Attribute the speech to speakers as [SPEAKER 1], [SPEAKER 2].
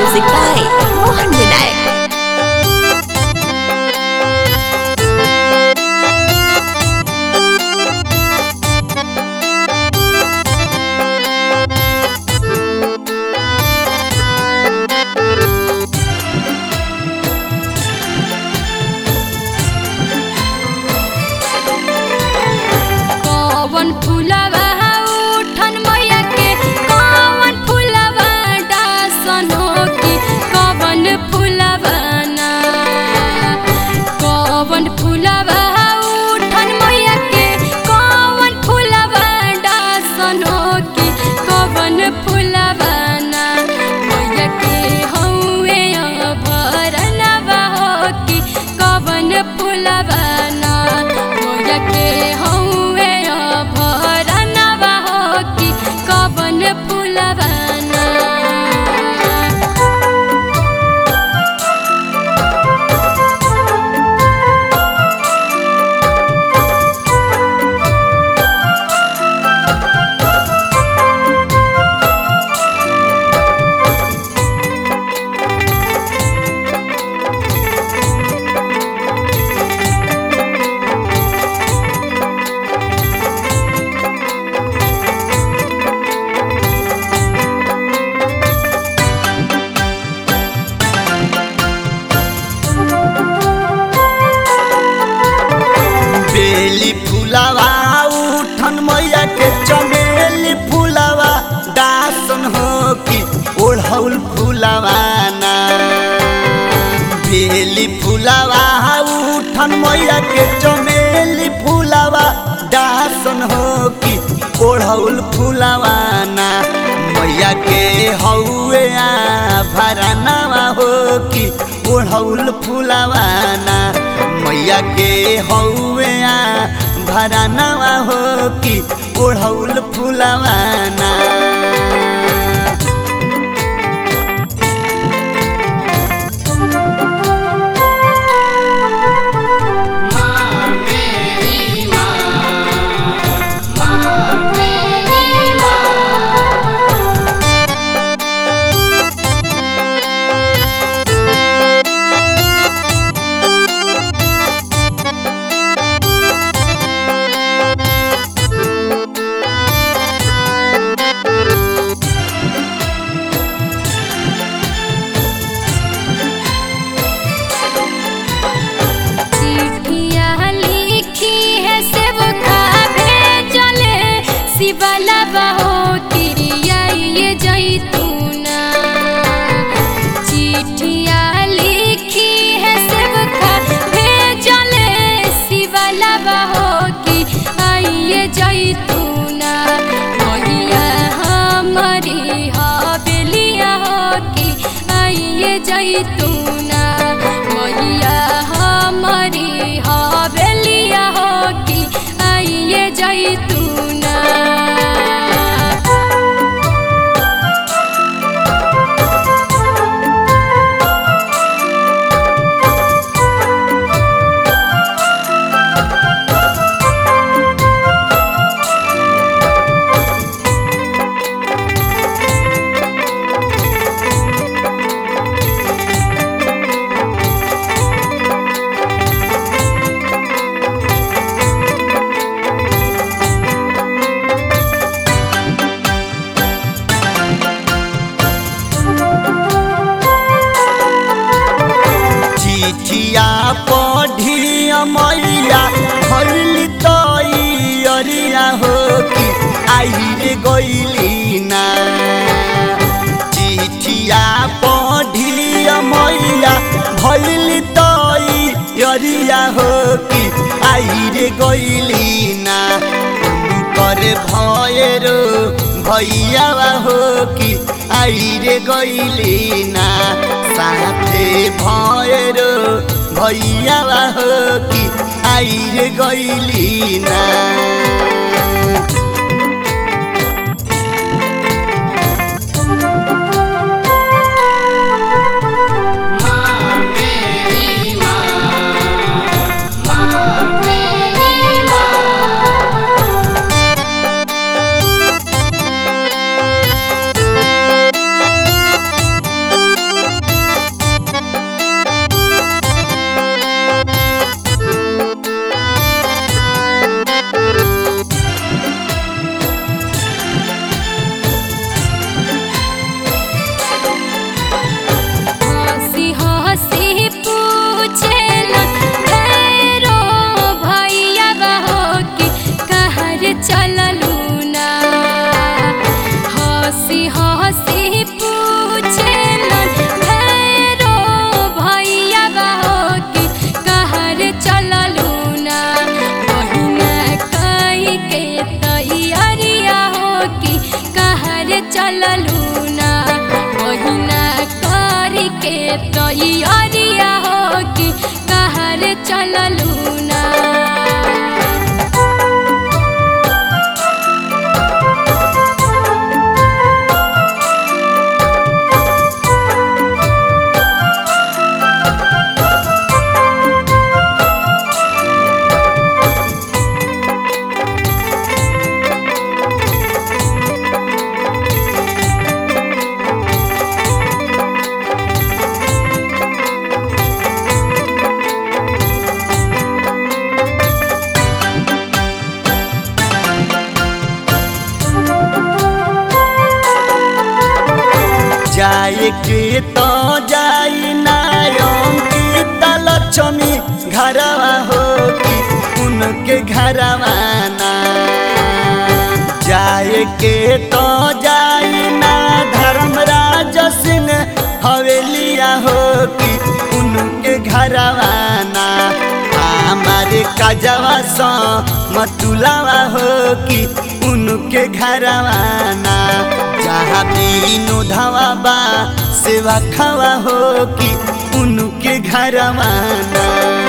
[SPEAKER 1] Music by Mohan Vinayak.
[SPEAKER 2] कौवन फुलवा उठन मैया के कौवन फुलवा डासनो की कौवन फुलवा ना कौवन फुलवा उठन मैया के कौवन फुलवा डासनो की कौवन फुलवा ना मैया के हौवे भरनवा हो की कौवन फुलवा ना मैया के हौवे भरनवा हो की कौवन फुलवा ना
[SPEAKER 3] बेली फुलावा उठन मैया के चमेली फुलावा दासन हो कि ओढ़ौल फुलावा ना बेली फुलावा उठन मैया के चमेली फुलावा दासन हो कि ओढ़ौल फुलावा ना मैया के हौवे आ भरनावा हो कि ओढ़ौल फुलावा ना मैया के हौवे आ भरनावा हो कि ओढ़ौल फुलावा ना
[SPEAKER 2] चिट्ठिया लिखी है सेवका भेजले शिवला बहो तिरिया ये जैतूना चिट्ठिया लिखी है सेवका भेजले शिवला बहो कि आइए जैतूना भैया हमारी हवेलिया हो कि आइए जैतूना भैया हमारी हवेलिया हो कि आइए जैतूना
[SPEAKER 3] चिठिया पढ़िया मैया भरली तैयारिया हो कि आइरे गइली ना चिठिया पढ़िया मैया भरली तैयारिया हो कि आइरे गइली ना कर भयरो भैया हो कि आइरे गइली ना साथे भयरो भैया हो कि आइरे गइली ना
[SPEAKER 2] तैयारिया हो कि कहर चललू ना
[SPEAKER 3] जाए के तो जाई नायम की लक्ष्मी घरवा हो कि उनके घरवा ना जाए के तो जाई ना धर्मराज सिंह हवेलिया हो कि उनके घरवा ना हमारे काजवा सा मतुलावा हो कि उनके घरवा ना जहाँ बीनो धावा बा सेवा खावा हो कि उनके घरवा ना